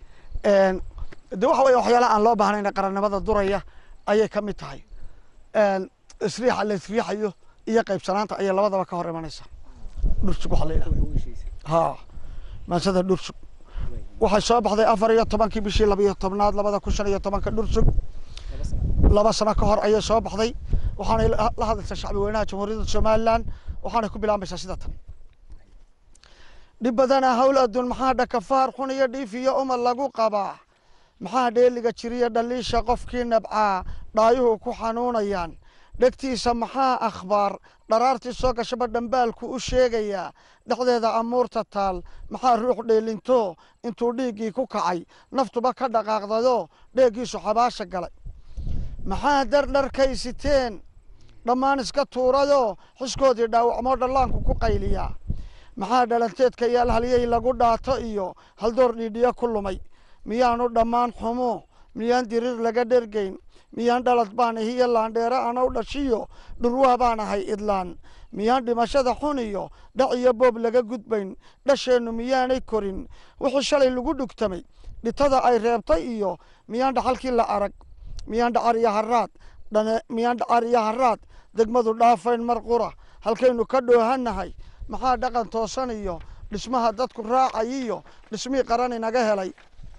de waxa weeye waxyaalaha aan loo baahnayn qarannimada duraya ayay ka mid tahay isriixa la isriixayo iyo qaybsanaanta ayay labadaba ka hor imanaysaa dhursug waxaa la yidhaha haa maansada dhursug waxay soo baxday afar iyo tobankii bishii labiyo tobnaad labada kun shan iyo tobanka dhursug laba sano ka hor ayay soo baxday waxaanay la hadlaysaa shacbi weynaha jamhuuriyadda somalilan waxaanay ku bilaabaysaa sida tan dhib badana hawl adduun maxaa dhakafaar xun iyo dhiif iyo umad lagu qabaa maxaa dheeliga jiriya dhaliisha qofkii nabcaa dhaayuhu ku xanuunayaan dhegtiisa maxaa akhbaar dharaartii soo gashaba dhambaalku u sheegayaa dhexdeeda amuurta taal maxaa ruux dheelinto intuu dhiiggii ku kacay naftuba ka dhaqaaqdado dheeggiisu xabaasha galay maxaa dardharkay siteen dhammaan iska tuuradoo xiskoodii dhaawacmoo dhallaanku ku qayliyaa maxaa dhalanteedka iyo alhalyey lagu dhaato iyo haldoor dhiidhiyo ku lumay miyaanu dhammaan xumo miyaan diriir laga dhergayn miyaan dhalad baan ihiyo laandheere anow dhashiyo dhurwaa baan ahay idlaan miyaan dhimashada xun iyo dhac iyo boob laga gudbayn dhasheennu miyaanay korin wixii shalay lagu dhugtamay dhitada ay reebtay iyo miyaan dhaxalkii la arag miyaan dhacar iyo haraad dhane miyaan dhacar iyo haraad degmadu dhaafayn mar qura halkaynu ka dhoohannahay maxaa dhaqan toosan iyo dhismaha dadku raacay iyo dhismihii qaran inaga helay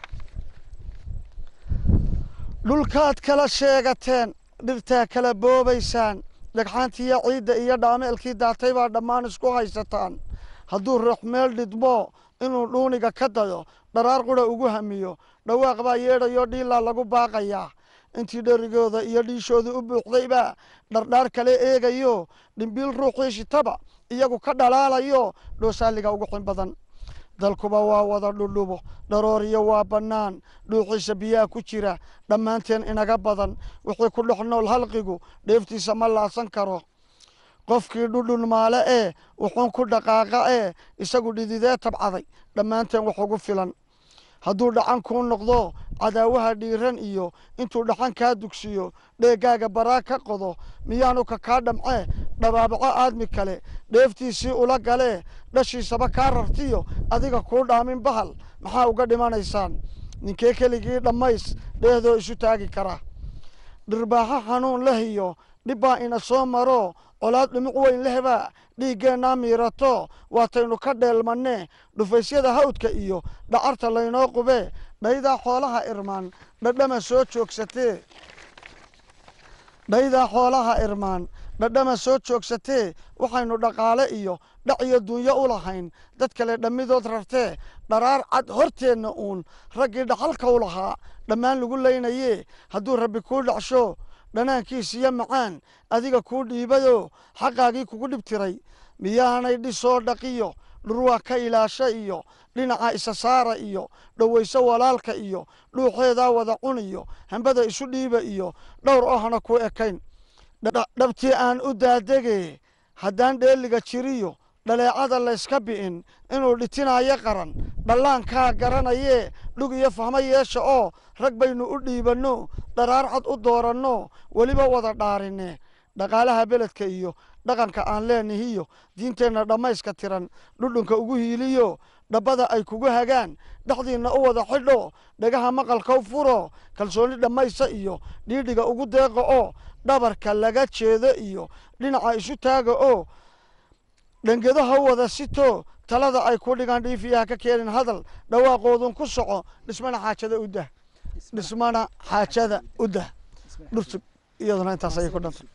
dhulkaad kala sheegateen dhirtaa kala boobaysaan dhagxaantiiyo ciidda iyo dhaameelkii daatay baa dhammaan isku haysataan hadduu ruux meel dhidmo inuu dhuuniga ka dayo dharaar qura ugu hamiyo dhawaaq baa yeedhayoo dhiilaa lagu baaqayaa intii dherigooda iyo dhiishooda u buuxdaybaa dhardhaar kale eegayo dhimbiil ruuxii shitaba iyagu ka dhalaalayo dhoosaaliga ugu xin badan dalkuba waa wada dhudhubo dharooriyo waa bannaan dhuuxiisa biyaha ku jira dhammaanteen inaga badan wixii ku dhex nool halqigu dheeftiisa ma laasan karo qofkii dhudhun maale ee wuxuun ku dhaqaaqa ee isagu dhididee tabcaday dhammaanteen wax ugu filan hadduu dhacan kuu noqdo cadaawaha dhiiran iyo intuu dhaxan kaa dugsiyo dheegaaga baraa ka qodo miyaanu ka kaa dhamcee dhabaabaco aadmi kale dheeftiisii ula galee dhashiisaba kaa rartiyo adiga kuu dhaamin bahal maxaa uga dhimanaysaan ninkee keligii dhammays dheehdoo isu taagi kara dhirbaaxo xanuun leh iyo dhibbaa ina soo maro colaad dhumuc weyn lehbaa dhiiggeennaa miirato waataynu ka dheelmanne dhufaysyada hawdka iyo dhacarta laynoo qubee dhaydaa xoolaha irmaan dhadhama soo joogsatee dhaydaa xoolaha irmaan dhadhama soo joogsatee waxaynu dhaqaale iyo dhac iyo dunyo u lahayn dad kale dhammidood rartee dharaar cad horteenna uun raggii dhaxalka u lahaa dhammaan lagu laynayee hadduu rabbi kuu dhacsho dhanaankiisiyo macaan adiga kuu dhiibado xaqaagii kugu dhib tiray miyaanay dhisoo dhaqiyo dhurwaa ka ilaasha iyo dhinaca isa saara iyo dhowayso walaalka iyo dhuuxeedaa wada cuniyo hambada isu dhiiba iyo dhowr ohna ku ekayn dhabtii aan u daadege haddaan dheeliga jiriyo dhaleecada layska bi'in inuu dhitinayo qaran dhallaankaa garanayee dhug iyo fahmo yeesha oo rag baynu u dhiibanno dharaar cad u dooranno weliba wada dhaarinne dhaqaalaha beledka iyo dhaqanka aan leenahiyo diinteenna dhammayska tiran dhudhunka ugu hiiliyo dhabbada ay kugu hagaan dhexdiinna u wada xidho dhagaha maqalkau furo kalsooni dhammaysa iyo dhiidhiga ugu deeqa oo dhabarka laga jeedo iyo dhinaca isu taaga oo dhangedo ha wada sito talada ay ku dhigaan dhiifiyaha ka keenin hadal dhawaaqoodun ku soco dhismana xaajada u dah dhismana xaajada u dah dhursug iyaduna intaas ayay ku dhantay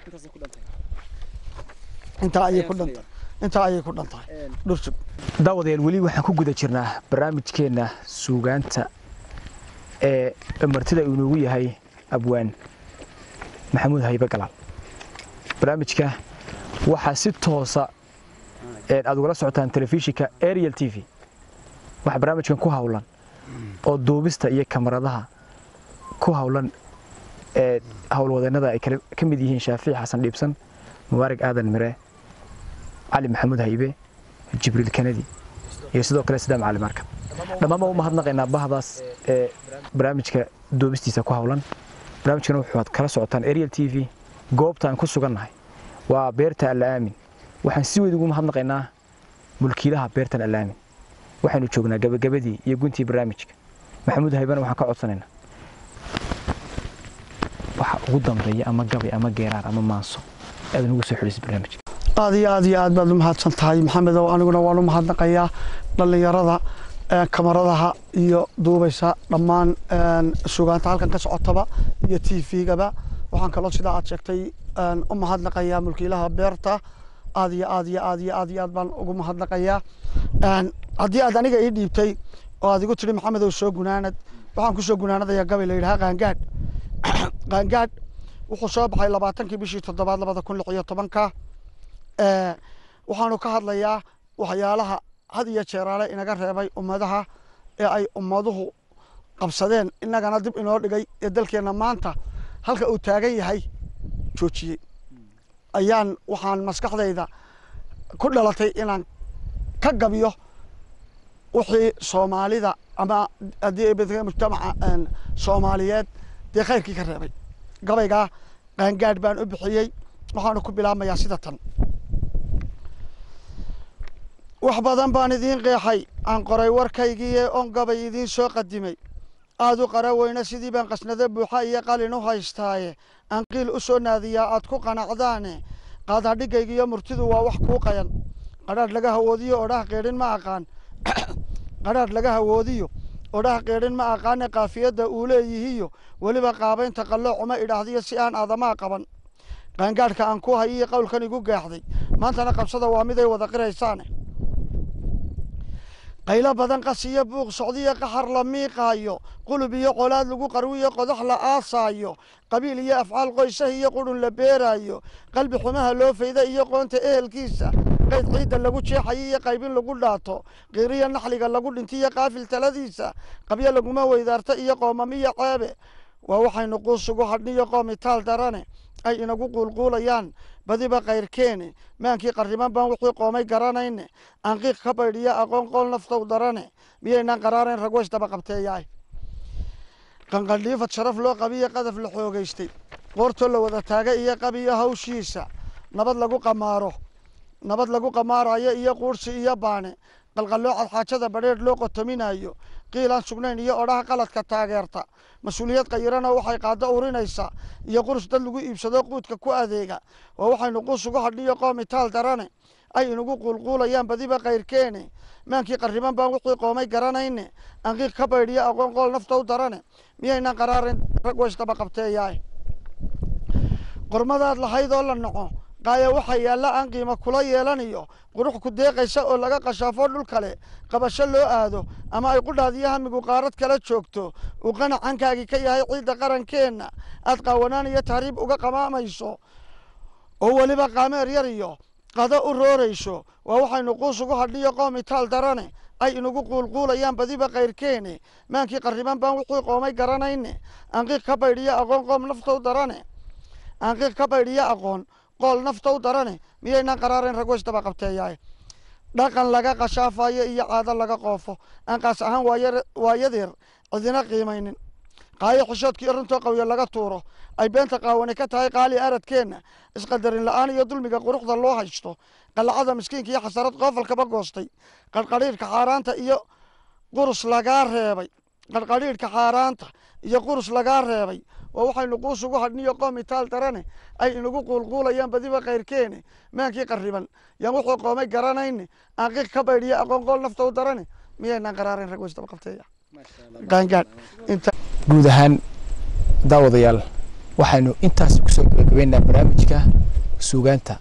intaa ayay ku dhantay intaa ayay ku dhantahay dhursug daawadayaal weli waxaan ku guda jirnaa barnaamijkeenna suugaanta ee martida uu inoogu yahay abwaan maxamuud haybe galaal barnaamijka waxaa si toosa aad ugala socotaan telefishinka ariel t v waxaa barnaamijkan ku hawlan oo duubista iyo kamaradaha ku hawlan ee howlwadeennada ay ka mid yihiin shaafici xasan dhiibsan mubaarig aadan mire cali maxamuud haybe jibriil kanadi iyo sidoo kale sidaam cali marka dhammaanba u mahadnaqaynaa bahdaas ee barnaamijka duubistiisa ku hawlan barnaamijkana waxaad kala socotaan ariel t v goobta aan ku sugannahay waa beerta alla'aamin waxaan si weyd ugu mahadnaqaynaa mulkiilaha beertan alla'aamin waxaynu joognaa gabagabadii iyo guntii barnaamijka maxamuud haybana waxaan ka codsanaynaa waxa ugu dambeeya ama gabay ama geeraar ama maanso aad nugu soo xidhiisa barnaamijka aad iyo aad iyo aad baad u mahadsan tahay maxamedow aniguna waan u mahadnaqayaa dhallinyarada kamaradaha iyo duubaysa dhammaan sugaanta halkan ka socotaba iyo t v-gaba waxaan kaloo sidaa aad sheegtay u mahadnaqayaa mulkiilaha beerta aad iyo aad iyo aad iyo aad iyo aad baan ugu mahadnaqayaa haddii aad aniga ii dhiibtay oo aad igu tidhi maxamedow soo gunaanad waxaan kusoo gunaanadayaa gabay la yidhaha qaangaadh qaangaadh wuxuu soo baxay labaatankii bishii toddobaad labada kun lix iyo tobanka waxaanu ka hadlayaa waxyaalaha had iyo jeeraale inaga reebay ummadaha ee ay ummaduhu qabsadeen innagana dib inoo dhigay ee dalkeenna maanta halka uu taagan yahay joojiyey ayaan waxaan maskaxdayda ku dhalatay inaan ka gabiyo wixii soomaalida ama haddii mujtamaca soomaaliyeed dee khayrkii ka reebay gabaygaa qaangaadh baan u bixiyey waxaanu ku bilaabmayaa sida tan wax badan baan idiin qeexay aan qoray warkaygiiee on gabay idiin soo qadimay aad u qara weyne sidii baan qasnado buuxa iyo qalin u haystaaye aan qiil u soo naadiyaa aad ku qanacdaane qaadadhigaygiiyo murtidu waa wax kuu qayan qadhaadh laga hawoodiyo odhaha qeedhin ma aqaan qadhaadh laga hawoodiyo odhaha qeedhin ma aqaane kaafiyadda uu leeyihiyo weliba qaabaynta qalloocuma idhaahdiyo si aan aadamaa qaban qaangaadhka aan ku hayiyo qowlkan igu gaaxday maantana qabsada waa miday wada qiraysaane qaylo badan qas iyo buuq socdiyo qaxar la miiqaayo qulub iyo colaad lagu qarwiyo qodax la aasaayo qabiil iyo afcaal qoysah iyo qurun la beeraayo qalbi xumaha loo fayda iyo qoonta ehelkiisa qayd ciidda lagu jeexayo iyo qaybin lagu dhaato qiiriyo naxliga lagu dhintiyo qaafil taladiisa qabyo laguma weydaarta iyo qoomamiyo ceebe waa waxaynu quusugu hadhniyo qoomitaal darane ay inagu quulquulayaan badiba kayrkeene maankii qarriman baan wixii qoomay garanayne aanqiiq ka baydhiyo aqoon qool naftow darane miyaynaan qaraarayn ragweys daba qabteeyaay qanqandhiifad sharaf loo qabiyo qadaf la xoogaystay qoortoo la wada taaga iyo qabiyo hawshiisa nabad lagu qamaaro nabad lagu qamaarayo iyo quursi iyo baane qalqalloocad xaajada badheedh loo qotominayo qiilaan sugnayn iyo odhaha qaladka taageerta mas-uuliyad qayirana waxay qaado urinaysaa iyo qurus dad lagu iibsado quudka ku adeega waa waxaynu quus ugu hadhiyo qoomitaal darane ay inagu quulquulayaan badiba kayrkeene maankii qarriban baan wixii qoomay garanayne anqiiq ka baydhiyo aqoon qool naftow darane miyaynaan qaraarin rag waysdaba qabteeyaay qormadaad lahayd oo la naco qaaya waxaa yaalla aan qiimo kula yeelanayo qurux ku deeqaysa oo laga qashaafo dhul kale qabasho loo aado ama ay qudhaadiyo hamigu qaarad kala joogto uu qanacankaagii ka yahay ciidda qarankeenna aad qaawanaan iyo tahriib uga qamaamayso oo weliba qaameer yar iyo qado u roorayso waa waxaynu quus ugu hadhiyo qoomitaal darane ay inagu quulquulayaan badiba kayrkeene maankii qarriban baan wixii qoomay garanayne anqiiq ka baydhiyo aqoon qoom naftow darane anqiiq ka baydhiyo aqoon qool naftow darane miyaynaan qaraarayn ragweys daba qabteeyaay dhaqan laga qashaafayo iyo caado laga qoofo aan qaas ahaan waayadeer cidina qiimaynin qaayo xishoodkii runtoo qawyo laga tuuro ay beenta qaawani ka tahay qaali aradkeenna isqadarin la-aan iyo dulmiga quruxda loo haysto qalacada miskiinka iyo xasarad qoofalkaba goostay qarqadhiidhka xaaraanta iyo qurus lagaa reebay qarqadhiidhka xaaraanta iyo qurus lagaa reebay waa waxaynu quus ugu hadhniyo qoomitaal darane ay inagu quulquulayaan badiba kayrkeene maankii qarriban yaan wuxuu qoomay garanayne aanqiiq ka baydhiyo aqoon qool naftow darane miyaynaan qaraarayn rag weysdaba qabteeya qaangaadh inta guud ahaan daawadayaal waxaynu intaas kusoo gabagabeynaa barnaamijka suugaanta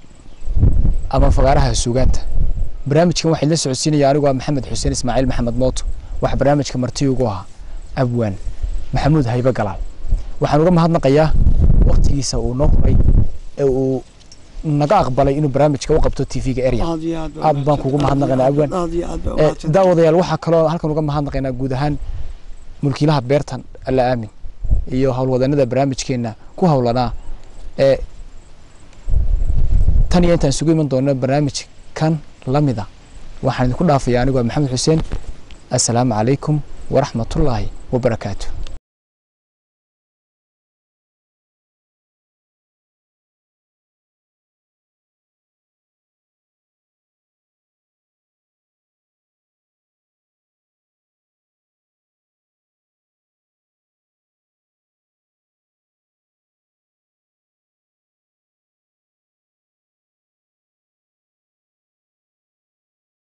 ama fagaaraha suugaanta barnaamijkan waxaa la socodsiinaya anigu ah maxamed xuseen ismaaciil maxamed mooto waxaa barnaamijka marti ugu ahaa abwaan maxamuud haybe galaal waxaan uga mahadnaqayaa waktigiisa uu noo huray ee uu naga aqbalay inuu barnaamijka u qabto tv-ga area aad baan kugu mahadnaqaynaa abwaan daawadayaal waxaa kaloo halkan uga mahadnaqaynaa guud ahaan mulkiilaha beertan alla aamin iyo howlwadanada barnaamijkeena ku howlanaa ee tan iyo intaan isugu iman doono barnaamij kan lamida waxaan idinku dhaafaya anigoo maxamed xuseen assalaamu calaykum waraxmatullaahi wabarakaatu